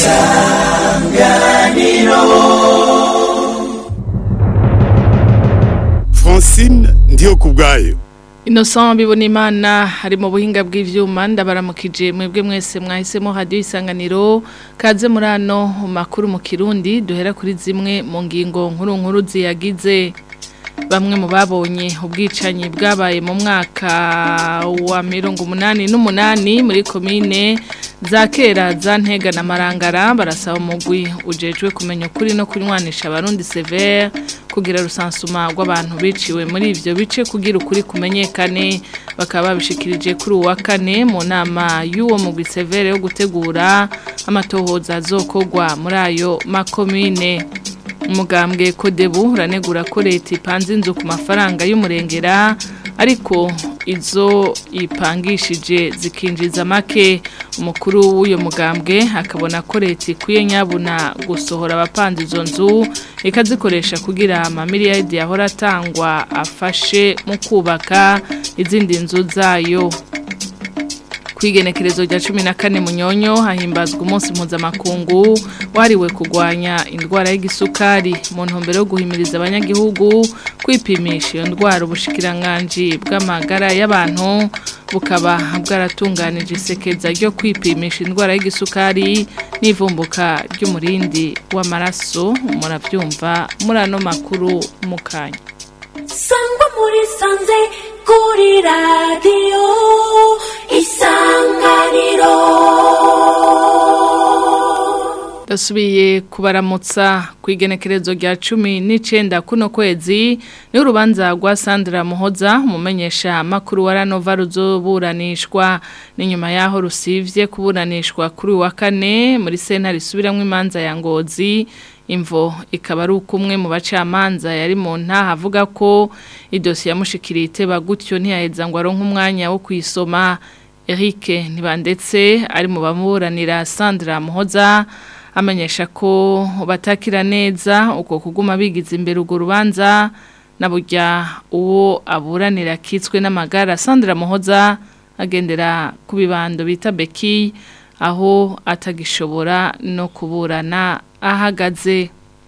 francine ndiyo ku bwayo Innocent Bibonimana hari mu buhinga bw'ivyuma ndabaramukije mwebwe mwese mwahisemo radio isanganiro kaze muri ano makuru mu Kirundi duhera kuri zimwe mu ngingo nkuru nkuru ziyagize bamwe mu babonye ubwicanyi bwabaye mu mwaka wa mirongo umunani n'umunani muri komine za kera za ntega na marangara barasaba umugwi ujejwe kumenya ukuri no kunywanisha abarundi severe kugira rusansuma rw'abantu biciwe muri ivyo bice kugira ukuri kumenyekane bakaba babishikirije kuri uwa kane mu nama y'uwo mugwi severe yo gutegura amatohoza azokogwa muri ayo makomine umugambwe kodebu uranegura ko leta ipanze inzu ku mafaranga y'umurengera ariko izo ipangishije zikinjiza make umukuru w'uyo mugambwe akabona ko leta ikwiye nyabuna gusohora abapanze izo nzu ikazikoresha kugira amamiliyaridi yahora atangwa afashe mu kubaka izindi nzu zayo kwigenekerezo rya cumi na kane munyonyo hahimbazwa umunsi mpuzamakungu wahariwe kurwanya indwara y'igisukari mu ntumbero yo guhimiriza abanyagihugu kwipimisha iyo ndwara ubushikiranganji bw'amagara y'abantu bukaba bwaratunganije isekeza ryo kwipimisha indwara y'igisukari n'ivumbuka ry'umurindi w'amaraso murabyumva muri ano makuru mu kanya sangwa muri sanze kuri radiyo isanganiro Dasubiye kubaramutsa ku igenekerezo rya cumi n'icenda kuno kwezi ni urubanza rwa Sandra Muhoza umumenyesha makuru wa Ranova ruzoburanishwa n'inyuma yaho rusivye kuburanishwa kuri wa kane muri sentare isubiramwo imanza ya Ngozi imvo ikaba ari ukumwe mu bacamanza yari mu ntaha avuga ko idosiye yamushikiriye iteba gutyo ntiyaheza ngo aronke umwanya wo kuyisoma Eric ntibandetse ari mu bamuburanira Sandra Muhoza amenyesha ko batakira neza uko kuguma bigize imbere urwo rubanza na burya uwo aburanira kitswe n'amagara Sandra Muhoza agendera ku bibando bita Beki aho atagishobora no kuburana ahagaze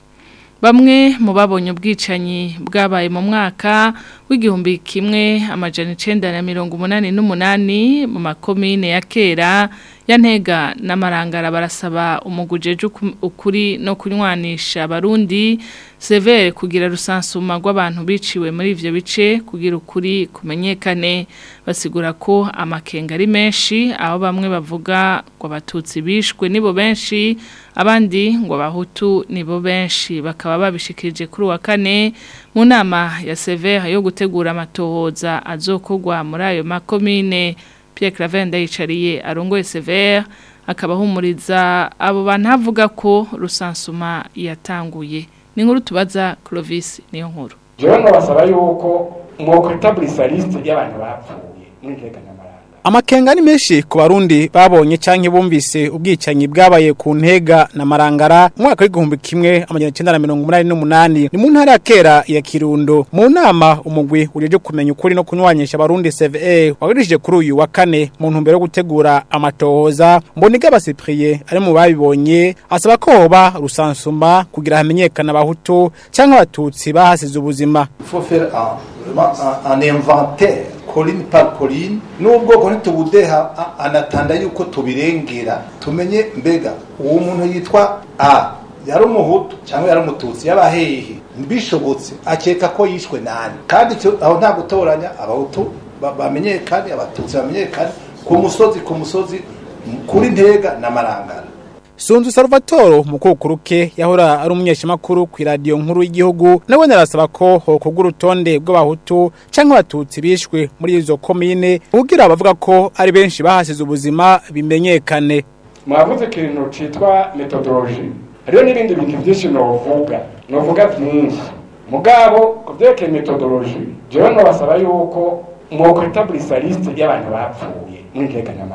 Bamwe mu babonye ubwicanyi bwabaye mu mwaka w'igihumbi kimwe amajana icenda na mirongo umunani n'umunani mu makomine ya kera ya ntega n'amarangara barasaba umugujeje ukuri no kunywanisha abarundi severe kugira rusansuma rw'abantu biciwe muri ivyo bice kugira ukuri kumenyekane basigura ko amakenga ari menshi aho bamwe bavuga ngo abatutsi bishwe nibo benshi abandi ngo abahutu nibo benshi bakaba babishikirije kuri wa kane mu nama ya severe yo gutegura amatohoza azokogwa muri ayo makomine Pierre Claver ndayicariye arongoye severe akaba ahumuriza abo bantu avuga ko rusansuma yatanguye ni nkuru tubaza Clovis niyo nkuru jewe nabasaba yuko mwokwitaburisa liste y'abantu bapfuye muri nteganyamaranga Amakenga ni menshi ku barundi babonye canke bumvise ubwicanyi bwabaye ku ntega na marangara mu mwaka w'igihumbi kimwe amajana icenda na mirongo umunani n'umunani ni mu ntara ya kera ya Kirundo mu nama umugwi ujeje kumenya ukuri no kunywanisha abarundi CVE wagurishije kuri uyu wa kane mu ntumbero yo gutegura amatohoza mboniga basipriye ari mu babibonye asaba ko hoba rusansuma kugira hamenyekana abahutu canke abatutsi bahasize ubuzima Il faut faire un, vraiment un, un inventaire colline par colline n'ubwoko ntitubudeha a- anatanda yuko tubirengera tumenye mbega uwo muntu yitwa a yari umuhutu cyangwa yari umututsi yaba hehe bishobotse akeka ko yishwe nani kandi icyo- aho nta gutoranya abahutu ba- bamenyekane abatutsi bamenyekane ku musozi ku musozi kuri ntega na marangara Sunzu Salvatore mukukuruke yahora ari umunyeshamakuru ku radio nkuru y'igihugu nawe narasaba ko hokogwa urutonde rw'abahutu canke abatutsi bishwe muri izo komine kugira abavuga ko ari benshi bahasize ubuzima bimenyekane mwavuze ikintu citwa metodoloji hariho n'ibindi bintu byinshi novuga novuga byinshi mugabo ku vyerekeye metodoloji jewe nobasaba yuko mwokwitaburisa liste y'abantu bapfuye muri nteganyamaranga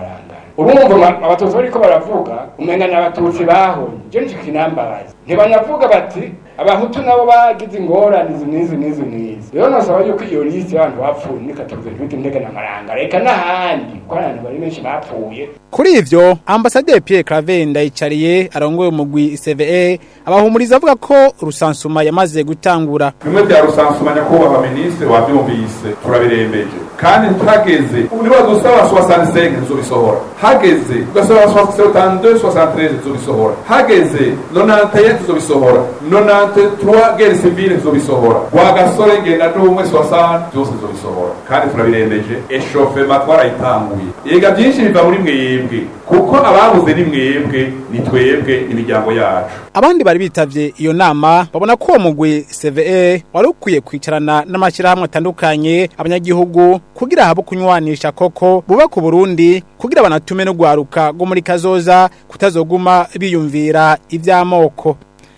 ubu mwumva abatutsi bariko baravuga umenga ni abatutsi bahoye ivyo nico kinambabaza ntibanavuga bati abahutu nabo bagize ingorane izi n'izi n'izi n'izi rero nosaba yuko iyo lisi y'abantu bapfuye muri katovuze ntibite intege n'amaranga reka n'ahandi kuko hari abantu bari benshi bapfuye Kuri ivyo ambasaderi Pierre Claver ndayicariye arongoye umugwi CVE abahumuriza avuga ko rusansuma yamaze gutangura bimwe bya rusansuma nyakubahwa minisitiri wabyumvise turabirembeje kandi tuhageze ubu niba dusaba 65 tuzobisohora hageze tugasaba 62 73 tuzobisohora hageze 91 tuzobisohora 93 guerre civile tuzobisohora wa gasore ngenda n'umwe 60 byose tuzobisohora kandi turabirembeje eshofema twarayitanguye yega byinshi biva muri mwebwe kuko ababuze ni mwebwe ni twebwe imiryango yacu abandi bari bitavye iyo nama babona ko uwo mugwi CVE wari ukwiye kwicarana n'amashyirahamwe atandukanye abanyagihugu kugira habo kunywanisha koko buba ku Burundi kugira banatume no gwaruka go muri kazoza kutazoguma biyumvira ivy'amoko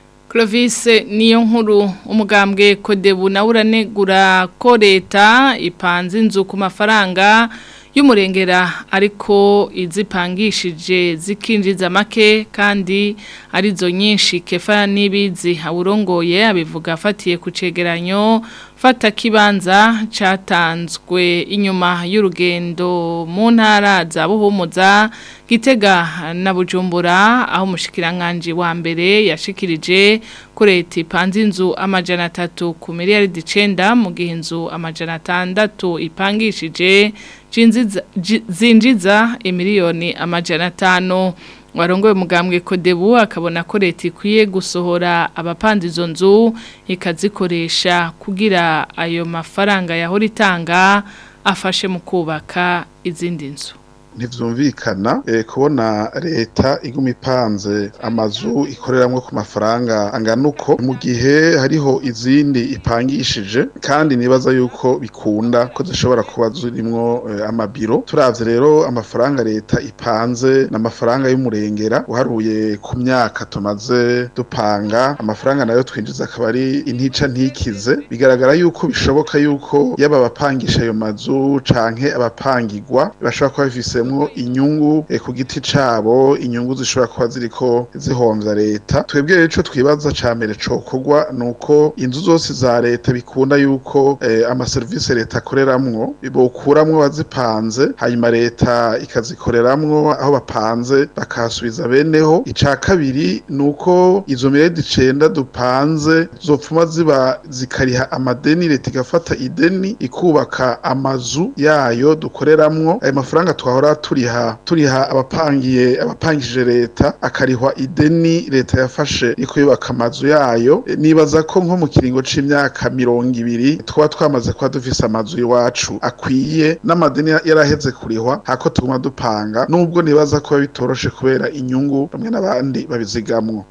Clovis niyo nkuru umugambwe kodebu na uranegura ko leta ipanze inzu ku mafaranga y'umurengera ariko izipangishije zikinjiza make kandi arizo nyinshi kefa n'ibizi awurongoye abivuga afatiye ku cegeranyo fata kibanza catanzwe inyuma y'urugendo mu ntara za buhumuza gitega na bujumbura aho umushikiranganje wa mbere yashikirije ko leta ipanze inzu amajana atatu ku miliyaridi icenda mu gihe inzu amajana atandatu ipangishije jinziza- ji- zinjiza imiliyoni amajana atanu warongoye umugambwe kodebu akabona ko leta ikwiye gusohora abapanda izo nzu ikazikoresha kugira ayo mafaranga yahora itanga afashe mu kubaka izindi nzu ntivyumvikana eh, kubona leta iguma ipanze amazu ikoreramwo ku mafaranga angana uko mu gihe hariho izindi ipangishije kandi nibaza yuko bikunda ko zishobora kuba zirimwo eh, amabiro turavye rero amafaranga leta ipanze n'amafaranga y'umurengera uharuye ku myaka tumaze dupanga amafaranga nayo twinjiza akaba ari intica ntikize bigaragara yuko bishoboka yuko yaba abapangisha ayo mazu canke abapangirwa bashobora kuba bifise bifisemwo inyungu eh, ku giti cabo inyungu zishobora kuba ziriko zihomvya leta twebwe rero ico twibaza ca mbere cokorwa nuko inzu zose za leta bikunda yuko eh, amaserivisi leta akoreramwo bokuramwo bazipanze hanyuma leta ikazikoreramwo aho bapanze bakahasubiza beneho ica kabiri nuko izo miredi icenda dupanze zopfuma ziba zikariha amadeni leta igafata ideni ikubaka amazu yayo dukoreramwo ayo mafaranga twahora turiha turiha abapangiye abapangije leta akarihwa ideni leta yafashe iko yubaka amazu yayo E, nibaza ko nko mu kiringo c'imyaka mirongo ibiri twaba twamaze kuba dufise amazu iwacu akwiye n'amadeni ya- yaraheze kurihwa hako tuguma dupanga nubwo nibaza ko biba bitoroshe kubera inyungu bamwe n'abandi babizigamwo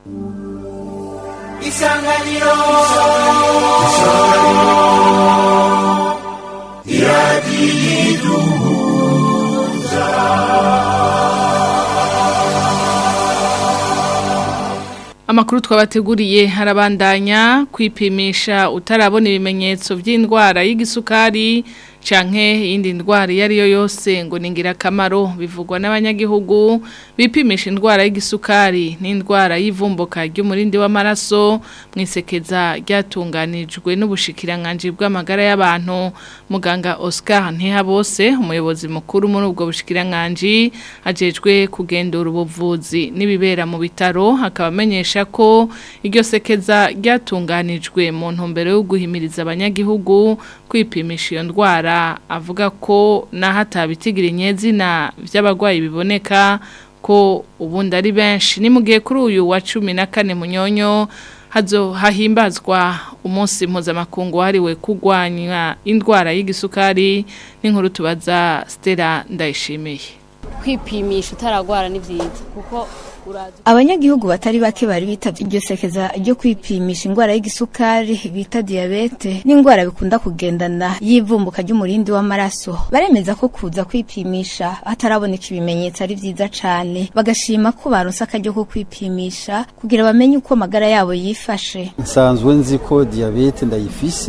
Amakuru twabateguriye harabandanya kwipimisha utarabona ibimenyetso by'indwara y'igisukari canke iyindi ndwara iyo ari yo yose ngo ni ingirakamaro bivugwa n'abanyagihugu bipimisha indwara y'igisukari n'indwara y'ivumbuka ry'umurindi w'amaraso mu isekeza ryatunganijwe n'ubushikiranganji bw'amagara y'abantu muganga Oscar Ntihabose umuyobozi mukuru muri ubwo bushikiranganji ajejwe kugendura ubuvuzi n'ibibera mu bitaro akaba amenyesha ko iryo sekeza ryatunganijwe mu ntumbero yo guhimiriza abanyagihugu kwipimisha iyo ndwara avuga ko naho atabitigira inyezina by'abarwayi biboneka ko ubundi ari benshi ni mu gihe kuri uyu wa cumi na kane munyonyo hazo hahimbazwa umunsi mpuzamakungu wahariwe kurwanya indwara y'igisukari n'inkuru tubaza Stella Ndayishimiye kwipimisha utaragwara ni byiza kuko uraza abanyagihugu batari bake bari bitavye iryo sekeza ryo kwipimisha indwara y'igisukari bita diyabete n'indwara bikunda kugendana y'ivumbuka ry'umurindi w'amaraso baremeza ko kuza kwipimisha hataraboneka ibimenyetso ari vyiza cane bagashima ko baronse akaryo ko kwipimisha kugira bamenye uko amagara yabo yifashe nsanzwe nzi ko diyabete ndayifise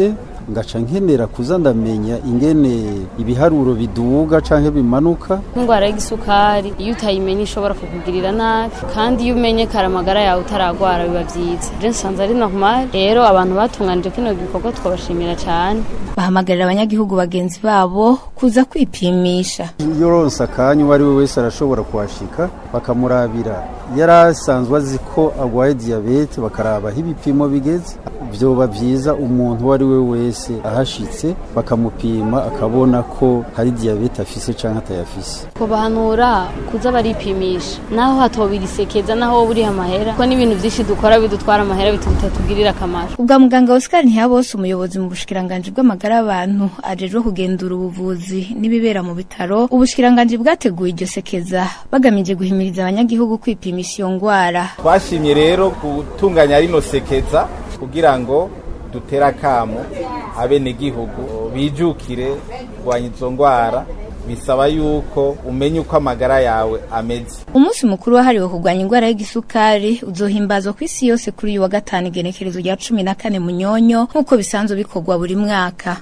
ngaca nkenera kuza ndamenya ingene ibiharuro biduga canke bimanuka indwara y'igisukari iyo utayimenye ishobora kukugirira nabi kandi iyo umenye kare amagara yawe utaragwara biba byiza je nsanze ari normal rero abantu batunganije kino gikorwa twabashimira cyane bahamagarira abanyagihugu bagenzi babo kuza kwipimisha iyo ronse akanya uwo ari we wese arashobora kuhashika bakamurabira yari asanzwe azi ko agwaye diyabete bakaraba aho ibipimo bigeze vyoba vyiza umuntu uwo ari we wese ahashitse bakamupima akabona ko hari diyabete afise canke atayafise kubahanura kuza baripimisha naho hatobirisekeza naho wowe uriha amahera kuko n'ibintu byinshi dukora bidutwara amahera bitatugirira akamaro ubwa muganga Oscar Ntiyabose umuyobozi mu bushikiranganje bw'amagara y'abantu ajejwe kugenzura ubuvuzi n'ibibera mu bitaro ubushikiranganje bwateguye iryo sekeza bagamije guhimiriza abanyagihugu kwipimisha iyo ngwara twashimye rero gutunganya rino sekeza kugira ngo dutere akamo abenegihugu bijukire kurwanya izo ndwara bisaba yuko umenya uko amagara yawe ameze umunsi mukuru wahariwe kurwanya indwara y'igisukari uzohimbazwa ku isi yose kuri uyu wa gatanu igenekerezo rya cumi na kane munyonyo nk'uko bisanzwe bikorwa buri mwaka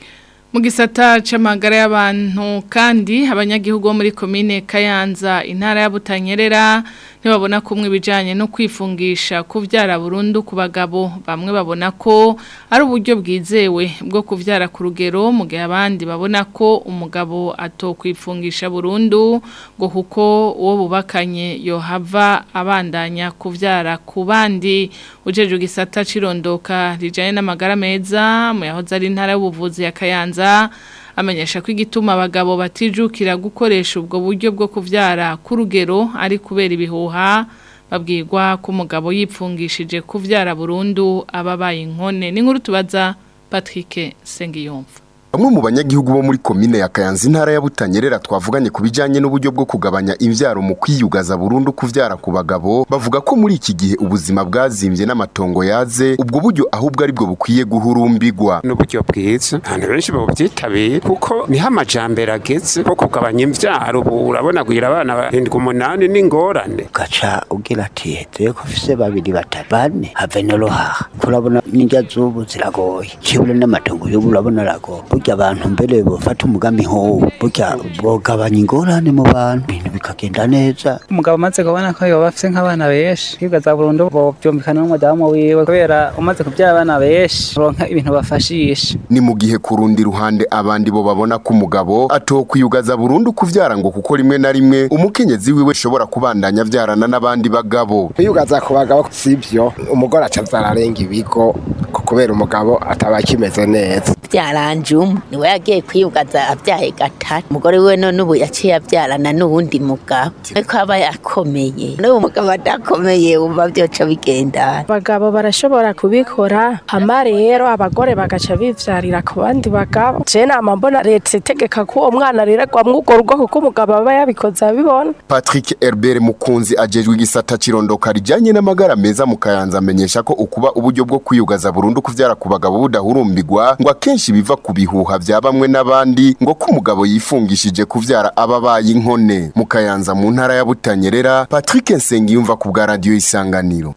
mu gisata c'amagara y'abantu kandi abanyagihugu bo muri komine Kayanza intara ya Butanyerera ntibabona kumwe ibijanye no kwifungisha kuvyara burundu ku bagabo bamwe babona ko ari uburyo bwizewe bwo kuvyara ku rugero mu gihe abandi babona ko umugabo atokwifungisha burundu ngo kuko uwo bubakanye yohava abandanya kuvyara ku bandi ujeje gisata cirondoka rijanye n'amagara meza mu yahoze ari intara y'ubuvuzi ya Kayanza amenyesha ko igituma abagabo batijukira gukoresha ubwo buryo bwo kuvyara ku rugero ari kubera ibihuha babwirwa ko umugabo yipfungishije kuvyara burundu ababaye inkone n'inkuru tubaza Patrick Sengiyumva Bamwe mu banyagihugu bo muri komine ya Kayanza intara ya Butanyerera twavuganye ku bijanye n'uburyo bwo kugabanya imvyaro mu kwiyugaza burundu kuvyara ku bagabo bavuga ko muri iki gihe ubuzima bwazimvye n'amatongo yaze ubwo buryo ahubwo ari bwo bukwiye guhurumbirwa n'uburyo bwiza abantu benshi babyitabira kuko niho amajambere ageze ko kugabanya imvyaro ubu urabona gwira abana barindwi umunani n'ingorane gaca ugira ati heze ko fise babiri batatu bane have n'uruhaha kurabona n'indya z'ubu ziragoye kibura n'amatongo y'ubu urabona aragoye burya abantu mbere bofata umugambi nk'uwo burya bogabanya ingorane mu bantu ibintu bikagenda neza umugabo amaze kubona ko yoba afise nk'abana benshi kwigaza burundu bovyumvikana n'umudamu wiwe kubera umaze kubyara abana benshi ronka ibintu bafashisha ni mu gihe ku rundi ruhande abandi bo babona ko umugabo atokwiyugaza burundu kuvyara ngo kuko rimwe na rimwe umukenyezi wiwe ashobora kubandanya avyarana n'abandi bagabo kwiyugaza ku bagabo sivyo umugore aca arenga ibigo kubera umugabo ataba akimeze neza byaranje umwe niwe yagiye kwiyugaza abyaye gatatu umugore we none ubu yaciye abyarana n'uwundi mugabo ariko aba yakomeye n'uwo mugabo adakomeye wumva byoca bigendana abagabo barashobora kubikora hama rero abagore bagaca bivyarira ku bandi bagabo je nama mbona leta itegeka ko uwo mwana areregwamwo urwo rugo kuko umugabo aba yabikoze abibona Patrick Herbert Mukunzi ajejwe igisata cirondoka rijanye n'amagara meza mu Kayanza amenyesha ko ukuba uburyo bwo kwiyugaza burundu kuvyara ku bagabo budahurumbirwa ngo akenshi biva ku bihuha vya bamwe n'abandi ngo ko umugabo yifungishije kuvyara ababaye inkone mu Kayanza mu ntara ya Butanyerera Patrick Nsengiyumva ku bwa radio Isanganiro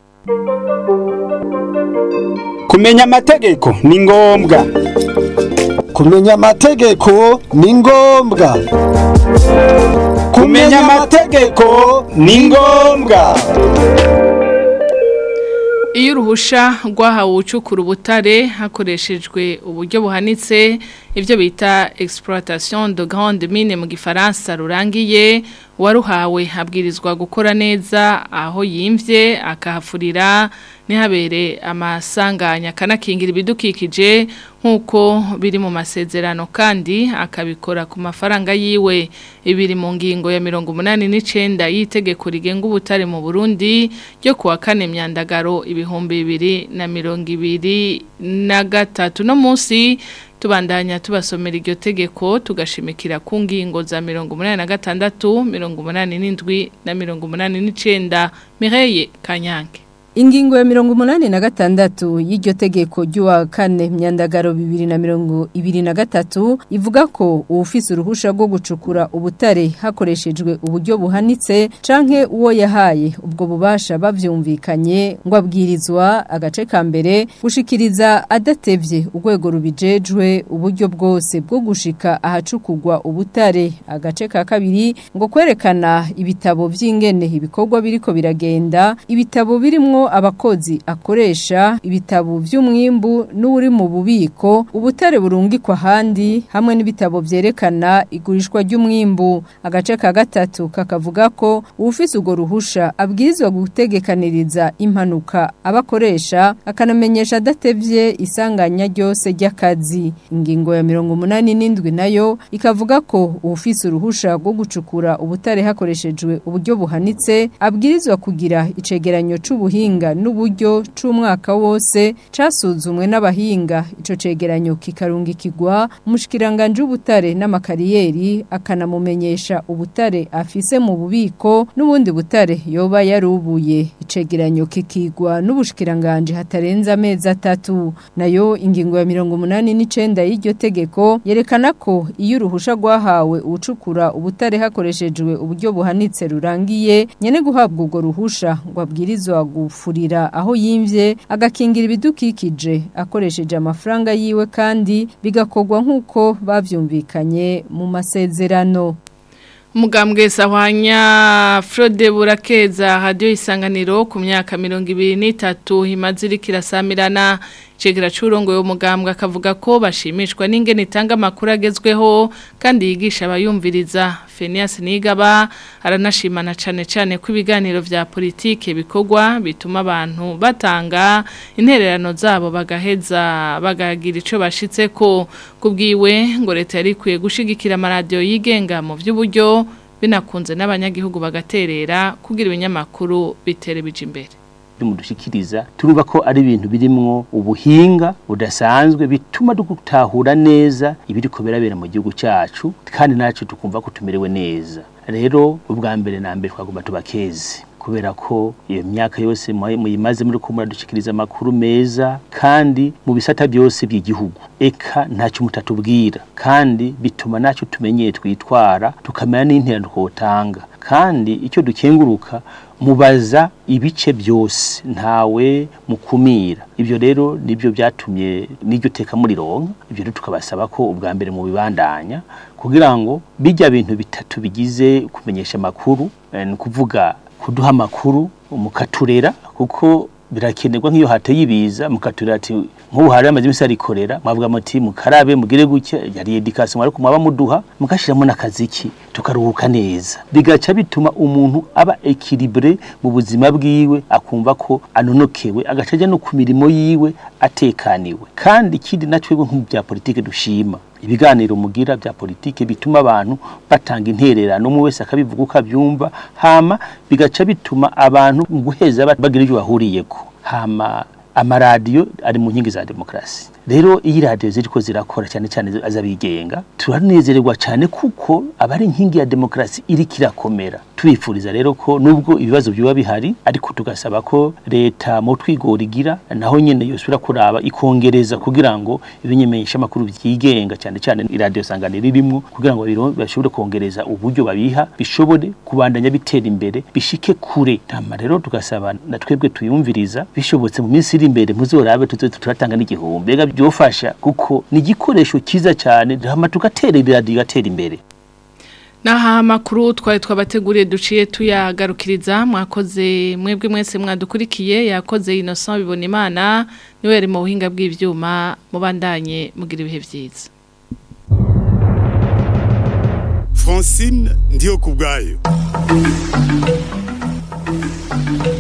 kumenya amategeko ni ngombwa kumenya amategeko ni ngombwa kumenya amategeko ni ngombwa iyo uruhusha rwahawe ucukura ubutare hakoreshejwe uburyo buhanitse ibyo bita exploitation de grande mine mu gifaransa rurangiye uwaruhawe abwirizwa gukora neza aho yimvye akahafurira ntihabere amasanganya akanakingira ibidukikije nk'uko biri mu masezerano kandi akabikora ku mafaranga yiwe ibiri mu ngingo ya mirongo umunani n'icenda y'itegeko rigenga ubutare mu burundi ryo kuwa kane myandagaro ibihumbi bibiri na mirongo ibiri na gatatu no munsi tubandanya tubasomera iryo tegeko tugashimikira ku ngingo za mirongo umunani na gatandatu mirongo umunani n'indwi na mirongo umunani n'icenda mireye kanyange Ingingo ya mirongo umunani na gatandatu y'iryo tegeko ry'uwa kane myandagaro bibiri na mirongo ibiri na gatatu ivuga ko uwufise uruhusha rwo gucukura ubutare hakoreshejwe uburyo buhanitse canke uwo yahaye ubwo bubasha bavyumvikanye ngo abwirizwa agace ka mbere gushikiriza adatevye urwego rubijejwe uburyo bwose bwo gushika ahacukurwa ubutare agace ka kabiri ngo kwerekana ibitabo vy'ingene ibikorwa biriko biragenda ibitabo birimwo abakozi akoresha ibitabo vy'umwimbu n'uri mu bubiko ubutare burungikwa handi hamwe n'ibitabo vyerekana igurishwa ry'umwimbu agace ka gatatu kakavuga ko uwufise urwo ruhusha abwirizwa gutegekaniriza impanuka abakoresha akanamenyesha adatevye isanganya ryose ry'akazi ingingo ya mirongo umunani n'indwi nayo ikavuga ko uwufise uruhusha rwo gucukura ubutare hakoreshejwe uburyo buhanitse abwirizwa kugira icegeranyo c'ubuhinga n'uburyo c'umwaka wose casuzumwe n'abahinga ico cegeranyo kikarungikirwa umushikiranganje w'ubutare n'amakariyeri akanamumenyesha ubutare afise mu bubiko n'ubundi butare yoba yarubuye icegeranyo kikigwa n'ubushikiranganje hatarenza amezi atatu nayo ingingo ya mirongo umunani n'icenda y'iryo tegeko yerekana ko iyo uruhusha rwahawe ucukura ubutare hakoreshejwe uburyo buhanitse rurangiye nyene guhabwa urwo ruhusha ngo abwirizwa gufurira aho yimvye agakingira ibidukikije akoresheje amafaranga yiwe kandi bigakorwa nk'uko bavyumvikanye mu masezerano Mugambwe sahwanya Frode Burakeza radio isanganiro ku myaka 2023 himaze irikira samirana Chegera churongo yo mugambwe akavuga ko bashimishwa n'ingene itanga makuru agezweho kandi yigisha abayumviriza Phineas Nigaba aranashimana cane cane ko ibiganiro vya politike bikorwa bituma abantu batanga intererano zabo bagaheza bagagira ico bashitseko kubwiwe ngo leta yari kwiye gushigikira amaradio yigenga mu vy'uburyo binakunze n'abanyagihugu bagaterera kugira ibinyamakuru bitere bije imbere mudushikiriza turumva ko ari ibintu birimwo ubuhinga budasanzwe bituma dutahura neza ibiri ko birabera mu gihugu cyacu kandi nacu tukumva ko tumerewe neza rero ubwa mbere na mbere twagomba tubakeze kubera ko iyo myaka yose muyimaze muri ko muradushikiriza amakuru meza kandi mu bisata byose by'igihugu eka ntacyo mutatubwira kandi bituma nacyo tumenyeye twitwara tukamenya n'interano twotanga kandi icyo dukenguruka mubaza ibice byose ntawe mukumira ibyo rero nibyo byatumye n'iryo teka muri ronka ibyo rero tukabasaba ko ubwa mbere mu bibandanya kugira ngo bijya bintu bitatu bigize kumenyesha amakuru ni ukuvuga kuduha amakuru mukaturera kuko birakenerwa nk'iyo hateye ibiza mukaturera ati nk'ubu hari amazi imisi arikorera mwavuga muti mukarabe mugire gutya yari edikasiyo ariko mwaba muduha mugashiramo n'akaziki tukaruhuka neza bigaca bituma umuntu aba ekilibure mu buzima bwiwe akumva ko anonokewe agaca ajya no ku mirimo yiwe atekaniwe kandi ikindi natwebwe nk'ubu bya politike dushima ibiganiro mugira bya politike bituma abantu batanga intererano umwe wese akabivuga uko abyumva hama bigaca bituma abantu mu guheza bagira ibyo bahuriyeko hama amaradiyo ari mu nkingi za demokarasi rero iyi radiyo ziriko zirakora cyane cyane azabigenga turanezererwa cyane kuko abari inkingi ya demokarasi iriko irakomera tubifuriza rero ko nubwo ibibazo byuba bihari ariko tugasaba ko leta mu twigora igira naho nyene yosubira kuraba ikongereza kugira ngo ibimenyesha amakuru byigenga cyane cyane iradiyo sangane ririmo kugira ngo bashobore kongereza uburyo babiha bishobore kubandanya bitera imbere bishike kure tama rero tugasaba na twebwe tuyumviriza bishobotse mu minsi iri imbere muzorabe tuze turatanga n'igihumbi ega byofasha kuko ni igikoresho cyiza cyane hama tugatera iradiyo igatera imbere Naha makuru twari twabateguriye duciye tuyagarukiriza mwakoze mwebwe mwese mwadukurikiye yakoze Innocent bibona imana niwe yari mu buhinga bw'ivyuma mubandanye mugira ibihe vyiza Francine ndiyo kubgayo